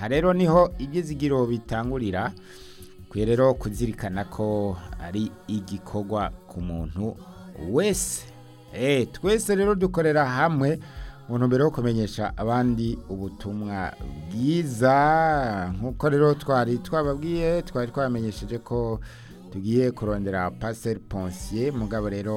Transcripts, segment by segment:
aha rero niho ibyizigiro bitangurira kwiye rero kuzirikana ko ari igikorwa ku muntu wese Eh, twese rero dukorera hamwe mu ntumbero yo kumenyesha abandi ubutumwa bwiza nk'uko rero twari twababwiye twari twabamenyesheje ko tugiye kurondera paseri ponsiye mugabo rero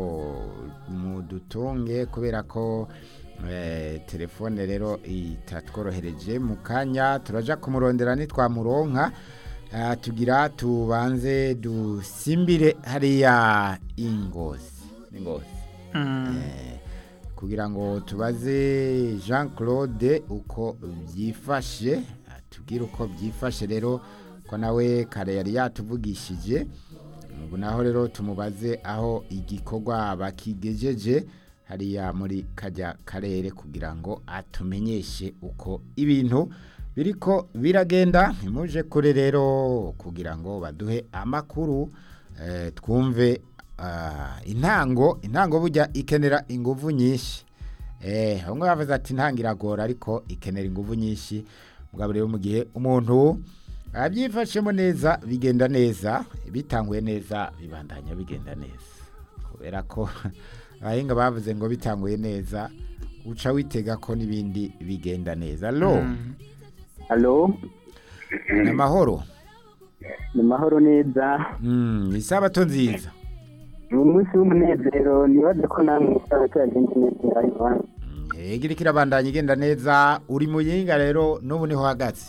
mudutunge kubera ko eh, telefone rero itatworohereje mu kanya turaja kumurondera nitwamuronka Ah, tugira tubanze dusimbire hariya ingozi ingozi Eh, kugira ngo tubaze jean claude uko byifashe tubwire uko byifashe rero ko nawe kare yari yatuvugishije ubu naho rero tumubaze aho igikorwa bakigejeje hariya muri kajya karere kugira ngo atumenyeshe uko ibintu biriko biragenda ntimuje kure rero kugira ngo baduhe amakuru eh, twumve ah, intango intango burya ikenera inguvu nyinshi eh bamwe bavuze ati intango iragora ariko ikenera inguvu nyinshi mugabo rero mu gihe umuntu abyifashemo neza bigenda neza bitanguye neza bibandanya bigenda neza kubera ko abahinga bavuze ngo bitanguye neza uca witega ko n'ibindi bigenda neza lo Halo, ni amahoro ni mahoro neza. Mm, isabato nziza Ni umunsi w'umunezero nibaze ko namwe isabato yagenze neza Ivan. igira kirabandanya igenda neza uri mu yinga rero n'ubu niho uhagaze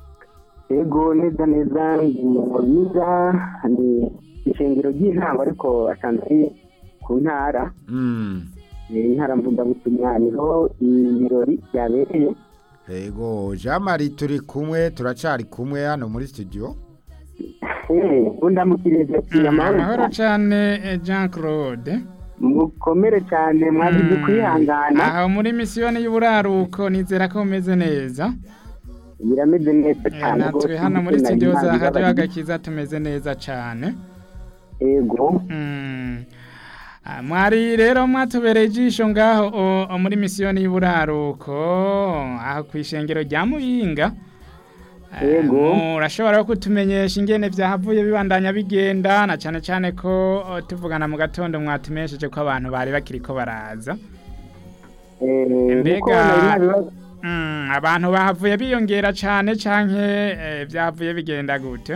Ego neza neza ndi mu Buyiga ni ishengero ry'intango ariko asanzwe ari ku ntara Mm, Eh, intara mvugabutumwa niho ibirori byabereye yego jean marie turi kumwe turacari kumwe hano muri studio Eh, undamukirije ati amahoro amahoro cyane eh, jean claude mukomere cyane mwagize kwihangana aho muri misiyoni y'uburaruko nizera ko umeze neza birameze neza Eh, cyane natwe hano muri Imana studio za ibabarire. radio agakiza tumeze neza cyane ego Mm. Ah, mwari rero mwatubereye ijisho ngaho o- o muri misiyoni y'uburaruko aho ku ishengero rya muyinga Eh, Yego. murashobora no kutumenyesha ingene vyahavuye bibandanya bigenda na cane cane ko o, tuvugana mu gatondo mwatumesheje ko abantu bari bakiriko baraza Eh, Mbega- nkuko nari nabibaza- Mm, abantu bahavuye biyongera cane canke eh, vyahavuye bigenda gute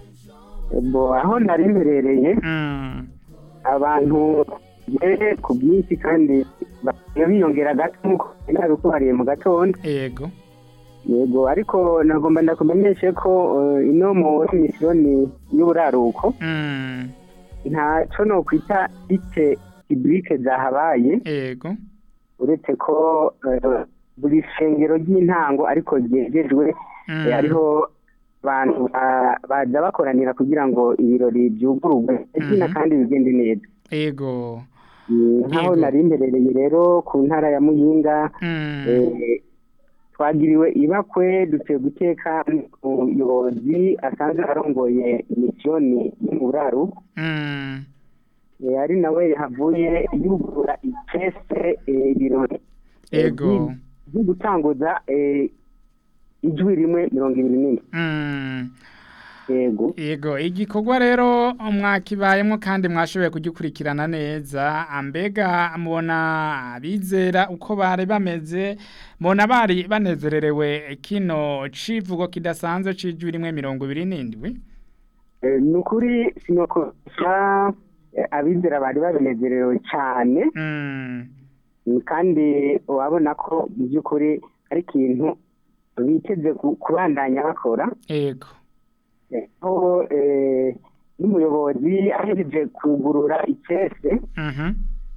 Bo aho nari mberereye Mm, abantu bere ku bwinshi kandi bagiye biyongera gato nk'uko nari nabikubariye mu gatondo ego yego ariko nagomba ndakumenyeshe ko eh, ino muri misiyoni y'uburaruko Mm, ntaco nokwita ite iburike zahabaye ego uretse ko eh, buri shengero ry'intango ariko ryegejwe Mm. eh, hariho abantu ba- baza bakoranira kugira ngo ibirori byugururwe izina Mhm. kandi bigende neza ego Eh, nk'aho Yego. nari mberereye rero ku ntara ya muyinga Mm, eh, twagiriwe ibakwe duteye guteka umuyobozi asanzwe arongoye misiyoni y'umuraru mm, eh, ari nawe yahavuye yugurura icese eh, ibirori eh, ego by'i- byo gutanguza eh, ijwi rimwe mirongo ibiri n'ine Mm, yego ego igikorwa rero mwakibayemo kandi mwashoboye kugikurikirana neza ambega mubona abizera uko bari bameze mubona bari banezererewe kino civugo kidasanzwe c'ijwi rimwe mirongo ibiri n'indwi Eh, ni ukuri sinokoresha eh, abizera bari babinezerewe cyane Mm, Mm, kandi urabona ko mu by'ukuri ari ikintu biteze ku- kubandanya bakora ego Eh, aho eh, n'umuyobozi ahereje kugurura icese Mhm,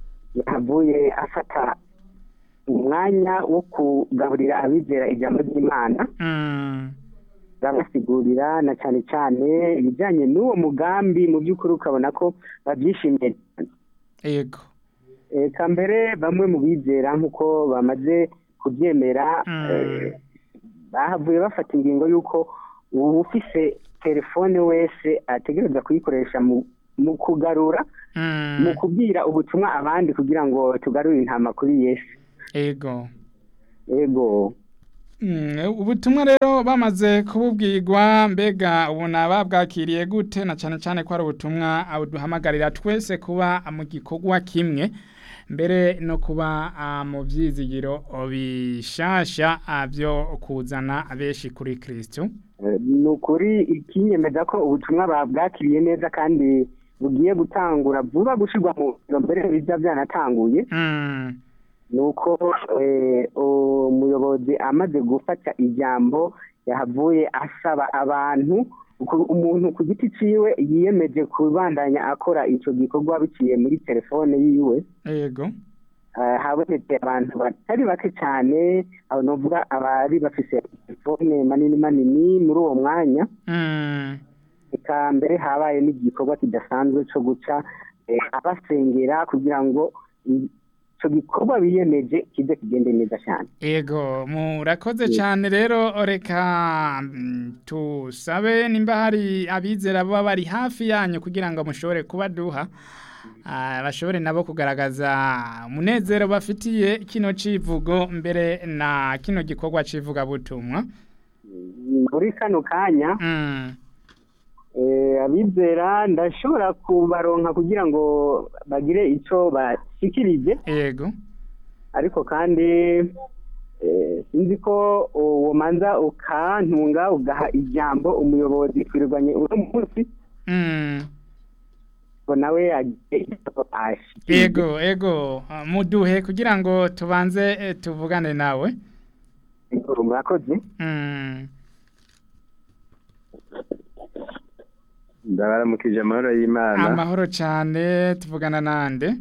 yavuye afata umwanya wo kugaburira abizera ijambo ry'imana mm, babasigurira na cyane cyane ibijyanye n'uwo mugambi mu by'ukuri ukabona ko babyishimiye cyane ego eka mbere bamwe mu bizera nk'uko bamaze kubyemera Mm. eh, bahavuye bafata ingingo y'uko uba ufise telefone wese ategereza kuyikoresha mu mu kugarura Mm, mu kubwira ubutumwa abandi kugira ngo tugarure intama kuri yesu ego ego Mm, ubutumwa rero bamaze kububwirwa mbega ubona babwakiriye gute na cyane cyane ko ari ubutumwa buduhamagarira twese kuba mu gikorwa kimwe mbere no kuba ah, mu byizigiro bishasha ah, byo kuzana benshi kuri Kristo Eh, ni ukuri ikinyemeza ko ubutumwa babwakiriye neza kandi bugiye gutangura vuba gushyirwa mu ngiro mbere bijya byanatanguye Mm, nuko eh, umuyobozi amaze gufata ijambo yahavuye asaba abantu ku- umuntu ku giti ciwe yiyemeje kubandanya akora ico gikorwa biciye muri telefone yiwe yego Eh, habonetse abantu batari bake cyane aho novuga abari bafise telefone manini manini muri uwo mwanya Mm, eka mbere habaye n'igikorwa kidasanzwe cyo guca eh, abasengera kugira ngo icyo gikorwa biyemeje kize kigende neza cyane Ego murakoze cyane rero reka mm, tusabe nimba hari abizera baba bari hafi yanyu kugira ngo mushobore kubaduha ah, bashobore nabo kugaragaza umunezero bafitiye kino civugo mbere na kino gikorwa civuga butumwa muri kano kanya mm. eh, abizera ndashobora kubaronka kugira ngo bagire icyo bashyikirije Ego ariko kandi eh, sinzi ko uwo manza ukantunga ugaha ijambo umuyobozi twirirwanye uno munsi mm. ngo nawe agiye icyo ashikirije Ego ego ah, muduhe kugira ngo tubanze eh, tuvugane nawe Ego, murakoze mm. ndabaramukije amahoro y'imana amahoro cyane tuvugana nande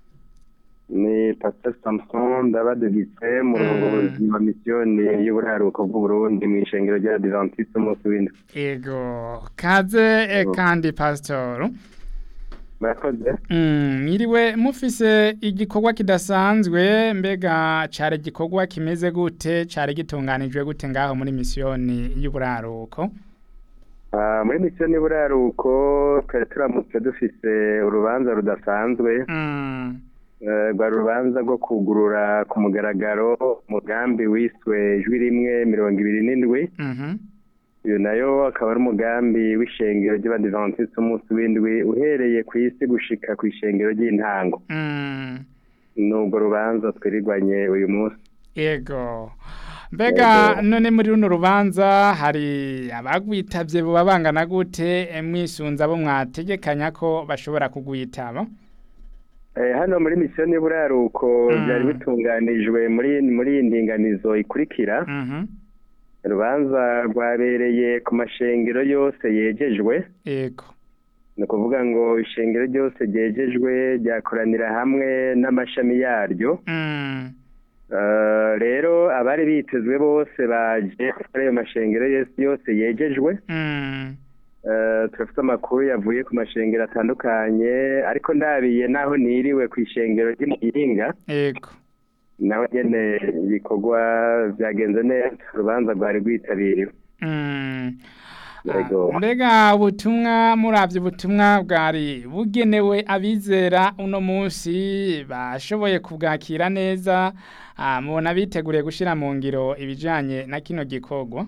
ni pastor samson ndabadugitse murongozi wa misiyoni y'uburaruko bw'uburundi mu ishengero rya adventiste umunsi w'indwi Ego kaze eh, kandi pastor murakoze Mm, mwiriwe mufise igikorwa kidasanzwe mbega cari igikorwa kimeze gute cari gitunganijwe gute ngaho muri misiyoni y'uburaruko Ah, muri misiyoni y'uburaruko twari turamutse dufise urubanza rudasanzwe Mm, Eh, rwa rubanza rwo kugurura ku mugaragaro umugambi wiswe ijwi rimwe mirongo ibiri n'indwi mhm, uyu nayo akaba ari umugambi w'ishengero ry'abadivantisite umunsi w'indwi uhereye ku isi gushika ku ishengero ry'intango mm, n'ubwo rubanza twirirwanye uyu munsi Ego mbega Yego. none muri runo rubanza hari abagwitavye buba bangana gute eh, mwisunza abo mwategekanya ko bashobora kugwitaba Eh, hano muri misiyoni y'uburaruko Mm. byari bitunganijwe muri muri iyi ndinganizo ikurikira Mhm, urubanza rwabereye ku mashengero yose yegejwe Ego ni ukuvuga ngo ishengero ryose ryegejwe ryakoranira hamwe n'amashami yaryo Mm, Eh, rero abari bitezwe bose baje kuri ayo mashengero yose yose yegejwe mm, Eh, turafite amakuru yavuye ku mashengero atandukanye ariko ndabiye naho niriwe ku ishengero ry'umuhinga Ego naho nyene ibikorwa byagenze neza urubanza rwari rwitabiriwe Mm. Yego. Ah, mbega ubutumwa muravye ubutumwa bwari bugenewe abizera uno munsi bashoboye kubwakira neza ah, mubona biteguriye gushira mu ngiro ibijanye na kino gikorwa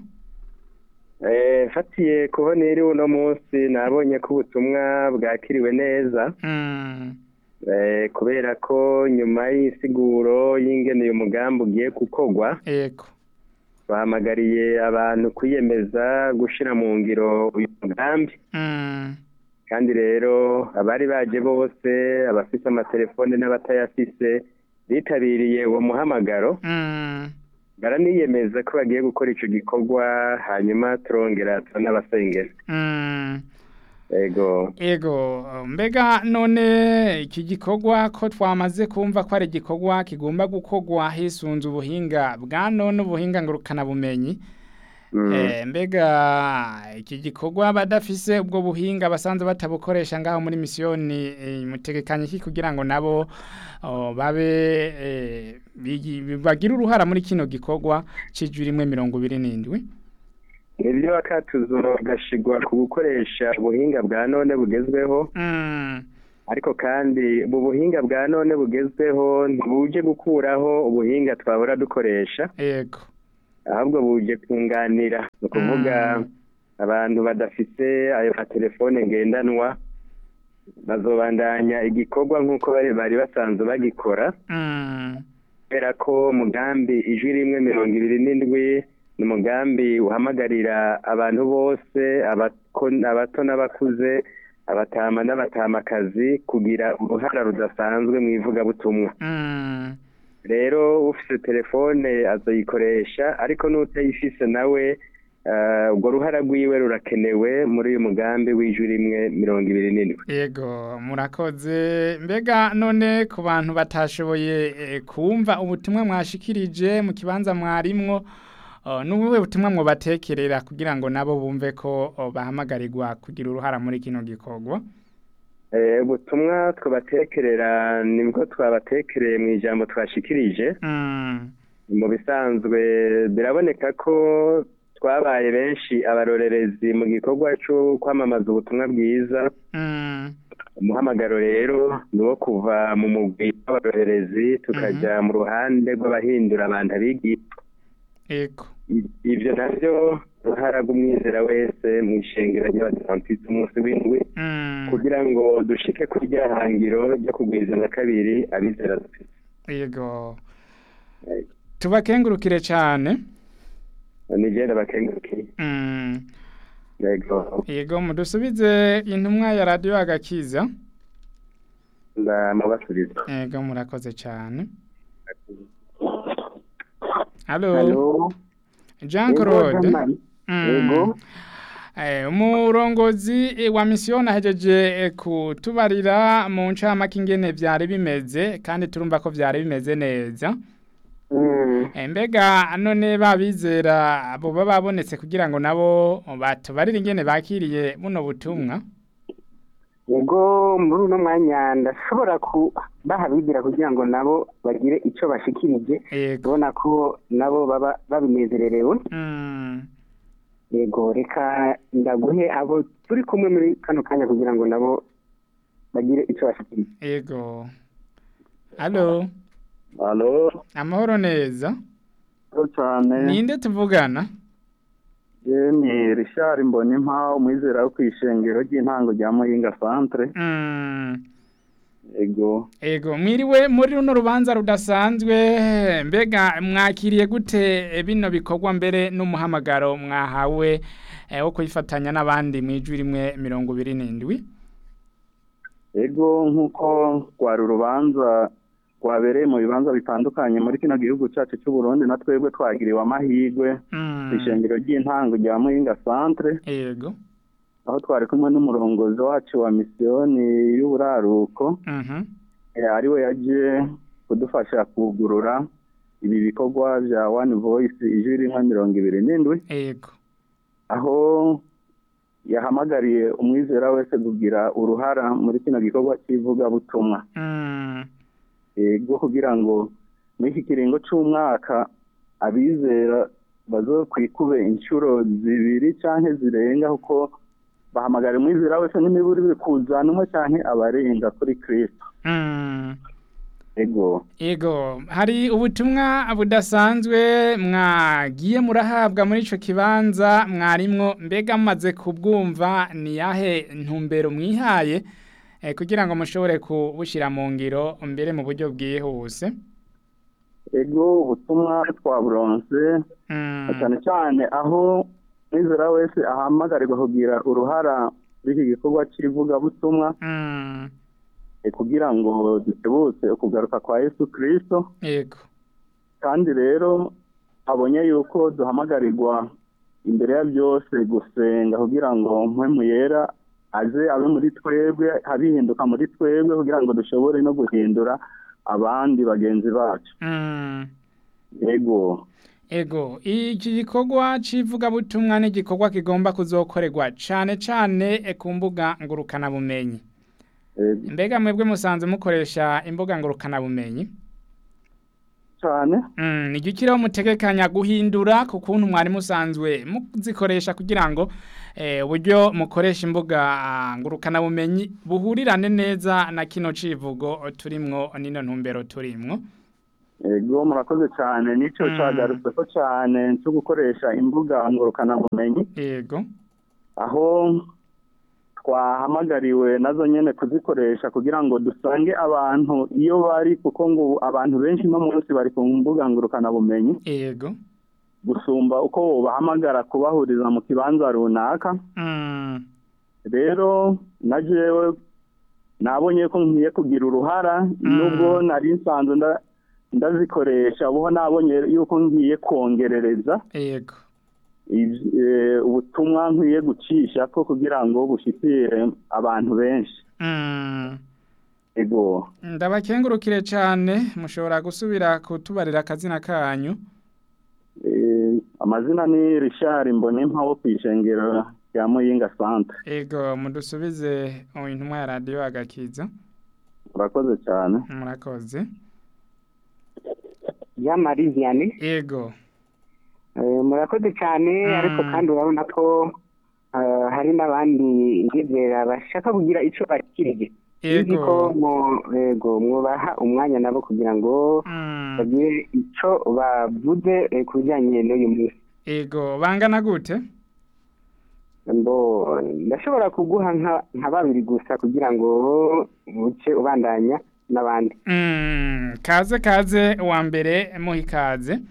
Eh, mfatiye kuho niriwe uno munsi nabonye ko ubutumwa bwakiriwe neza Mm, Eh, kubera ko nyuma y'insiguro y'ingene uyu mugambi ugiye gukorwa ego bahamagariye abantu kwiyemeza gushira mu ngiro uyu mugambi Mm, kandi rero abari baje bose abafise amatelefone n'abatayafise bitabiriye uwo muhamagaro mm, baraniyemeza ko bagiye gukora ico gikorwa hanyuma turongera turanabasengera mm. ego Ego mbega none iki gikorwa ko twamaze kumva ko ari igikorwa kigomba gukorwa hisunze ubuhinga bwa none ubuhinga ngurukana bumenyi Mm. Eh, mbega iki gikorwa badafise ubwo buhinga basanzwe batabukoresha ngaho muri misiyoni eh, mutegekanye iki kugira ngo nabo oh, babe eh, bigi- bagire uruhara muri kino gikorwa c'ijwi rimwe mirongo ibiri n'indwi nibyo akatuzo gashigwa ku gukoresha ubuhinga bwa none bugezweho Mm, ariko kandi ubu buhinga bwa none bugezweho ntibuje gukuraho ubuhinga twahora dukoresha ego ahubwo buje kunganira ni ukuvuga abantu badafite ayo matelefone ngendanwa bazobandanya igikorwa nk'uko bari bari basanzwe bagikora Mm. kubera ko umugambi ijwi rimwe mirongo ibiri n'indwi ni umugambi uhamagarira abantu bose abako- abato n'abakuze abatama n'abatamakazi kugira uruhara rudasanzwe mu ivugabutumwa Mm. rero ufite telefone azoyikoresha ariko n'utayifise nawe eh, urwo ruhara rwiwe rurakenewe muri uyu mugambi w'ijwi rimwe mirongo ibiri n'indwi Yego murakoze mbega none ku bantu batashoboye eh, kumva ubutumwa mwashikirije mu kibanza mwarimwo oh, n'ubuhe butumwa mwobatekerera kugira ngo nabo bumve ko oh, bahamagarirwa kugira uruhara muri kino gikorwa Eh, ubutumwa twabatekerera nibwo twabatekereye mu ijambo twashikirije Mm. mu bisanzwe biraboneka ko twabaye benshi abarorerezi mu gikorwa cyo kwamamaza ubutumwa bwiza Mm. umuhamagaro rero ni uwo kuva mu mugwi w'abarorerezi tukajya mu ruhande rw'abahindura abantu abigisha Yego I- ibyo nabyo uruhara rw'umwizera wese mu ishengero ry'abadivantisiti umunsi w'indwi Mm. kugira ngo dushike kuri rya hangiro ryo kugwiza na kabiri abizera dufite Yego tubakengurukire cyane nigenda bakengurukiye Mm. yego Yego mudusubize intumwa ya radio agakiza ndamubasubiza Yego murakoze cyane Halo halo Jean Yego, Claude Jean-Marie. Mm. Yego. Eh, umurongozi eh, wa misiyoni ahejeje eh, kutubarira mu ncamake ingene vyari bimeze kandi turumva ko vyari bimeze neza Mm. Eh, mbega none babizera abo baba babonetse kugira ngo nabo batubarire ingene bakiriye buno butumwa yego muri uno mwanya ndashobora kubaha bigira kugira ngo nabo bagire icyo bashikirije yego ubona ko nabo baba babinezererewe Mm. yego reka ndaguhe abo turi kumwe muri kano kanya kugira ngo nabo bagire icyo bashikirije yego halo Halo, amahoro neza ko cyane. ninde tuvugana Je ni Richard Mbonimpa, umwizera wo kwishengero ry'intango rya Muyinga Centre. Mm. Ego. Ego mwiriwe muri runo rubanza rudasanzwe mbega mwakiriye gute eh, bino bikorwa mbere n'umuhamagaro mwahawe eh, wo kwifatanya n'abandi mu ijwi rimwe mirongo ibiri n'indwi Ego nk'uko rwari urubanza rwabereye mu bibanza bitandukanye muri kino gihugu cyacu cy'u Burundi na twebwe twagiriwe amahirwe Mm. kwishengero ry'intango rya Muyinga Centre Ego aho twari kumwe n'umurongozi wacu wa misiyoni y'uburaruko Mhm. eh, ariwe yaje kudufasha kugurura ibi bikorwa bya One Voice ijwi rimwe mirongo ibiri n'indwi Ego aho yahamagariye umwizera wese kugira uruhara muri kino gikorwa cy'ivugabutumwa Mm. ego kugira ngo muri iki kiringo cy'umwaka abizera bazokwikube inshuro zibiri canke zirenga kuko bahamagara umwizera wese n'imiburi bikuzanwa canke abarenga kuri kristo Mm. ego Ego hari ubutumwa budasanzwe mwagiye murahabwa muri ico kibanza mwarimwo mbega mumaze kubwumva ni yahe ntumbero mwihaye eh, kugira ngo mushobore kubushira mu ngiro mbere mu buryo bwihuse ego ubutumwa twaburonse Mm. cyane cyane aho umwizera wese ahamagarirwa kugira uruhara muri iki gikorwa cy'ivugabutumwa Mm. eh, kugira ngo dutebutse ukugaruka kwa yesu kristo Ego kandi rero abonye yuko duhamagarirwa imbere ya byose gusenga kugira ngo mpwemu yera aze abe muri twebwe abihinduka muri twebwe kugira ngo dushobore no guhindura abandi bagenzi bacu Mm. yego Ego iki gikorwa c'ivugabutumwa ni igikorwa kigomba kuzokorerwa cane cane eh, ku mbuga ngurukana bumenyi yego mbega mwebwe musanze mukoresha imbuga ngurukana bumenyi cyane Mm, ni gikiriho mutegekanya guhindura ku kuntu mwari musanzwe muzikoresha kugira ngo eh, uburyo mukoresha imbuga ah, ngurukana bumenyi buhurirane neza na kino civugo turimwo nino ntumbero turimwo ego murakoze cyane nicyo Mm. cyagarutse ko cyane cyo gukoresha imbuga ngurukanabumenyi yego aho twahamagariwe nazo nyine kuzikoresha kugira ngo dusange abantu iyo bari kuko ngo abantu benshi no munsi bari ku mbuga ngurukanabumenyi yego gusumba uko bahamagara kubahuriza mu kibanza runaka Mm, rero na jewe nabonye ko nkwiye kugira uruhara nubwo nari nsanzwe nda- ndazikoresha ubu nabonye yuko ngiye kongerereza yego iv- eh, ubutumwa nkwiye gucisha ko kugira ngo bushikire abantu benshi Mm, ego ndabakengurukire cyane mushobora gusubira kutubarira akazina kanyu eh, amazina ni Richard Mbonimpa wo kwishengero rya Muyinga Centre yego mudusubize intumwa ya radiyo agakiza urakoze cyane murakoze Jean-Marie Vianney yego Eh, murakoze cyane Mm. ariko kandi urabona ko eh, hari n'abandi bizera bashaka kugira icyo bakirije nzi ko yego mu- yego mwubaha umwanya nabo kugira ngo Mm, bagire icyo bavuze eh, ku bijyanye n'uyu munsi yego bangana gute Mbo ndashobora kuguha nka nka babiri gusa kugira ngo buce ubandanya n'abandi Mm, kaze kaze uwa mbere muha ikaze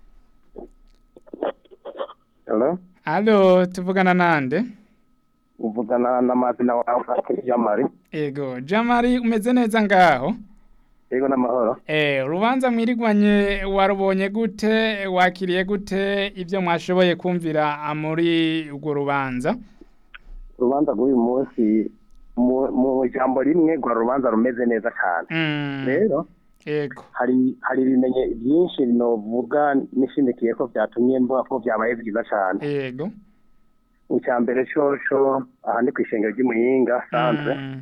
Hello? alo tuvugana nande uvugana n'amazina wawe Akiri Jamari yego jamari umeze neza ngaho yego n'amahoro Eh, urubanza mwirigwanye warubonye gute wakiriye gute ibyo mwashoboye kumvira ah, muri urwo rubanza urubanza rw'uyu munsi mu mu jambo rimwe rwa rubanza rumeze neza cyane Mm, rero yego hari hari ibimenye byinshi novuga nishimikiye ko byatumye mvuga ko byabaye byiza cyane yego icya mbere coco aha ni ku ishengero ry'umuyinga santre Mm,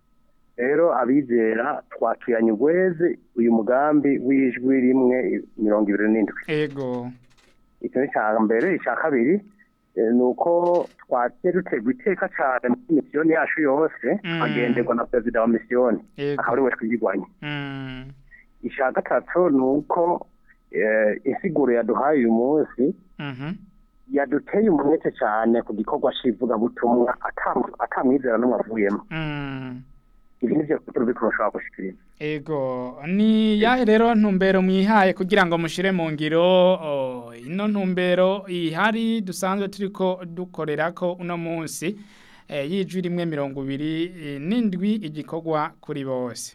rero abizera twakiranye ugweze uyu mugambi w'ijwi rimwe mirongo ibiri n'indwi yego icyo ni icya mbere icya kabiri eh, ni uko twagiye duterwa iteka cyane muri misiyoni yacu yose Mm. agenderwa na perezida wa misiyoni yego akaba ari we twigirwanye Mm, icya gatatu ni uko eh, insiguro yaduhaye uyu munsi mhm, yaduteye umwete cyane ku gikorwa cy'ivugabutumwa ata- atamwizera n'umwe avuyemo mm. ibi ni byo turi kurushaho gushikiriza Ego ni yahe rero ntumbero mwihaye kugira ngo mushire mu ngiro oh, ino ntumbero ihari dusanzwe turiko dukorerako uno munsi eh, y'ijwi rimwe mirongo ibiri eh, n'indwi igikorwa kuri bose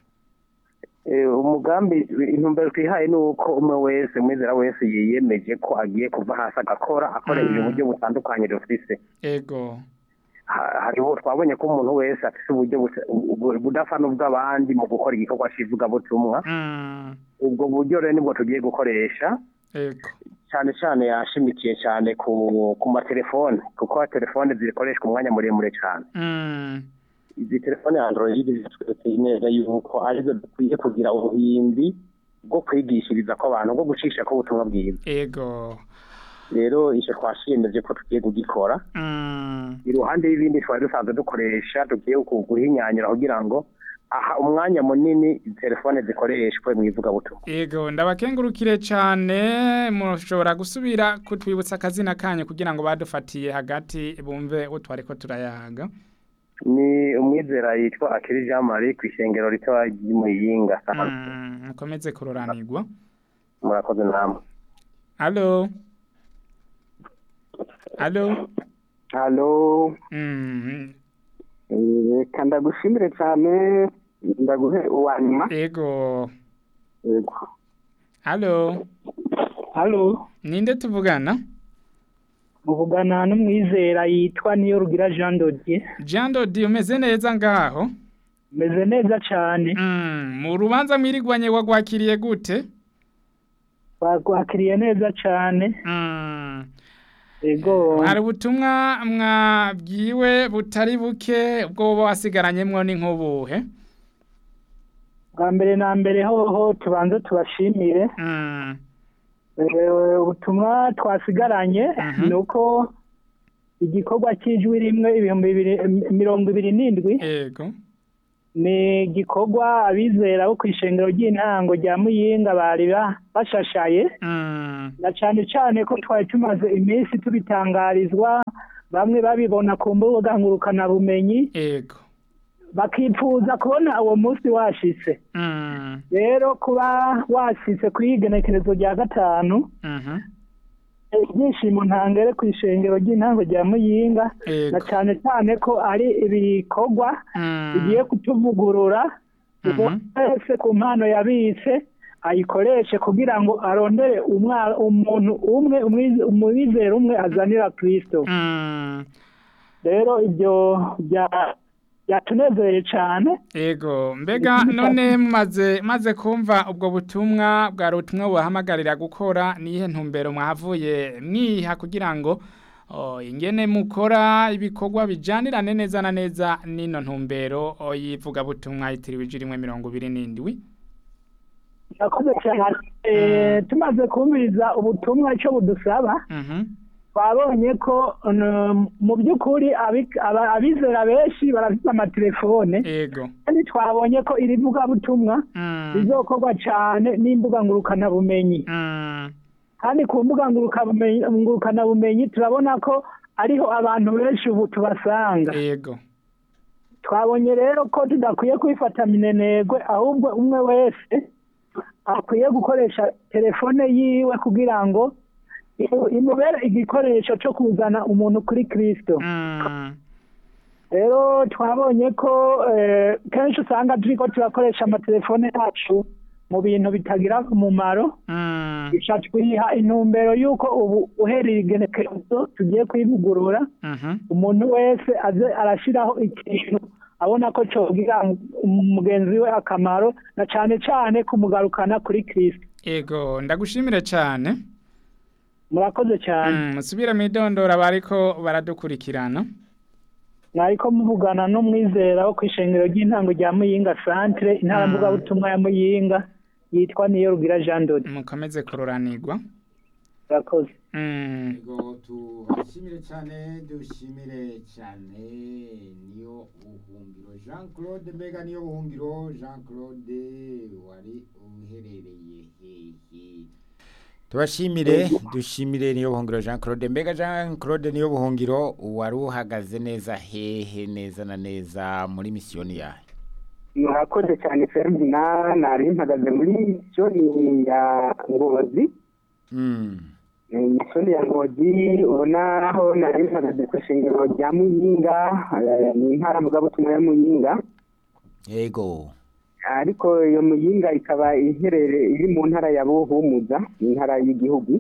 Eh, umugambi intumbero twihaye ni uko umwe wese umwizera wese yiyemeje ko agiye kuva hasi agakora akoresheje Mm. uburyo butandukanye dufise ego Ha- hariho twabonye ko umuntu wese afise uburyo busa- bu- budasa n'ubw'abandi mu gukora igikorwa c'ivugabutumwa mm, ubwo buryo rero nibwo tugiye gukoresha ego cyane cyane yashimikiye cyane ku ku matelefone kuko telefone zikoreshwa umwanya muremure cyane mm, izi telefone ya android zitweretse neza yuko arizo dukwiye kugira ubuhimbi bwo kwigishiriza ko abantu bwo gucisha ko ubutumwa bwiza ego rero icyo twashiyemeje ko tugiye kugikora mm, iruhande y'ibindi twari dusanzwe dukoresha tugiye ku- guhinyanyura kugira ngo aha umwanya munini izi telefone zikoreshwe mu ivugabutumwa ego ndabakengurukire cyane mushobora gusubira kutwibutsa akazina kanyu kugira ngo badufatiye hagati bumve utwo ariko turayaga ni umwizera yitwa akiri jean marie ku ishengero rito ry'umuyinga Mm, mukomeze kuroranirwa murakoze namwe alo alo halo Mm, eh, reka ndagushimire cyane ndaguhe uwa nyuma ego yego alo halo ninde tuvugana muvugana n'umwizera yitwa niyo rugira jean dodier jean dodi umeze neza ngaho meze neza cyane Mm, mu rubanza mwirigwanye wagwakiriye gute bakwakiriye neza cyane Mm, ego hari ubutumwa mwabwiwe butari buke ubwo buba wasigaranyemwo ni nk'ubuhe bwa mbere na mbere hoho tubanze tubashimire Mm, Eh, ubutumwa twasigaranye Mhm. ni uko igikorwa cy'ijwi rimwe ibihumbi bibiri mirongo ibiri n'indwi ego ni igikorwa abizera bo ku ishengero ry'intango rya muyinga bari ba- bashashaye Mm. na cyane cyane ko twari tumaze iminsi tubitangarizwa bamwe babibona ku mbuga ngurukanabumenyi Ego. bakifuza kubona uwo munsi washitse Mm. rero kuba washitse kuri iyi genekerezo rya gatanu Mhm. ibyishimo ntangere ku ishengero ry'intango rya muyinga na Ego. cyane cyane ko ari ibikorwa Mm. bigiye kutuvugurura Mhm. umuntu wese ku mpano yabitse ayikoreshe kugira ngo arondere umwa- umuntu umwe umwize- umwizera umwe azanira kristo Mm. rero ibyo bya- byatunezeye cyane Ego, mbega none maze maze kumva ubwo butumwa bwa ubutumwa bubahamagarira gukora nihe ntumbero mwahavuye mwiha kugira ngo oh, ingene mukora ibikorwa bijanirane neza na neza nino ntumbero oh, yivuga butumwa yitiriwe ijiri rimwe mirongo ibiri n'indwi murakoze cyane Eh, tumaze kumviriza ubutumwa icyo budusaba Mhm. twabonye ko um, mu by'ukuri abi- aba- abizera benshi barafite amatelefone Ego. kandi twabonye ko iri vugabutumwa Mm. rizokorwa cyane n'imbuga ngurukanabumenyi Mm. kandi ku mbuga ngurukabumenyi ngurukanabumenyi turabona ko ariho abantu benshi ubu tubasanga Ego. twabonye rero ko tudakwiye kwifata minenegwe ahubwo umwe wese akwiye gukoresha telefone yiwe kugira ngo imu- imubere igikoresho cyo kuzana umuntu kuri kristo Mm. rero twabonye ko eh, kenshi usanga turi ko turakoresha amatelefone yacu mu bintu bitagira umumaro Mm. bica twiha intumbero y'uko ubu uhereye igenekerezo tugiye kwivugurura Mhm. umuntu wese aze arashyiraho ikintu abona ko cyogira mugenzi we akamaro na cyane cyane kumugarukana kuri kirisito Ego, ndagushimire cyane. murakoze cyane Mm, musubire mwidondora bariko baradukurikirana. mwariko muvugana n'umwizera wo ku ishengero ry'intango rya muyinga santere intara Mm. mvugabutumwa ya muyinga yitwa niyo rugira jean dodi Mukomeze kuroranirwa. murakoze Mm. Ego tuhashimire cyane dushimire cyane niyo buhungiro Jean Claude mbega niyo buhungiro Jean Claude wari uherereye hehe tubashimire dushimire niyo buhungiro Jean Claude mbega Jean Claude niyo buhungiro wari uhagaze neza hehe neza na neza muri misiyoni yawe murakoze cyane Ferdinand nari mpagaze muri misiyoni ya ngozi mm. Eh, misiyoni ya ngozi ubona aho nari mpagaze ku ishengero rya muyinga eh, ni intara mugabutumwa ya muyinga ego ariko iyo muyinga ikaba iherereye iri mu ntara ya buhumuza ni intara y'igihugu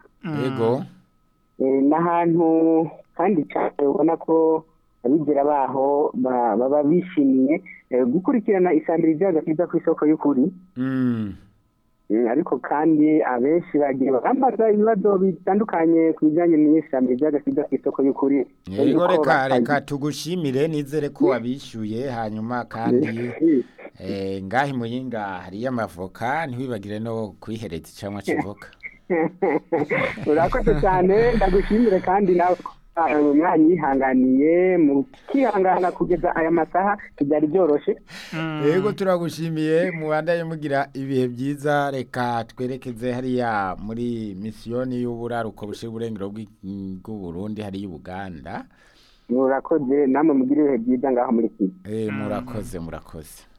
ego Eh, n'ahantu kandi cyane ubona ko abigera baho ba- baba bishimiye eh, gukurikirana isambiri ry'agakiza ku isoko y'ukuri mm. Mm, ariko kandi abenshi bagiye bambaza ibibazo bitandukanye ku bijyanye n'isambiri ry'agakiza ku isoko y'ukuri Yego Yuko reka batazi- reka tugushimire nizere ko wabishyuye hanyuma kandi eh, ngahi muyinga hariyo amavoka ntiwibagire no kwihereza icamwa kivoka urakoze cyane ndagushimire kandi nawe uh, mwanyihanganiye mukihangana kugeza aya masaha ntibyari byoroshye yego turagushimiye mubandaye mugira ibihe byiza reka twerekeze hariya muri misiyoni y'uburaruko bushe burengero bw'i- bw'uburundi hariya uganda murakoze namwe mugire ibihe byiza ngaho muri kigali eh, murakoze murakoze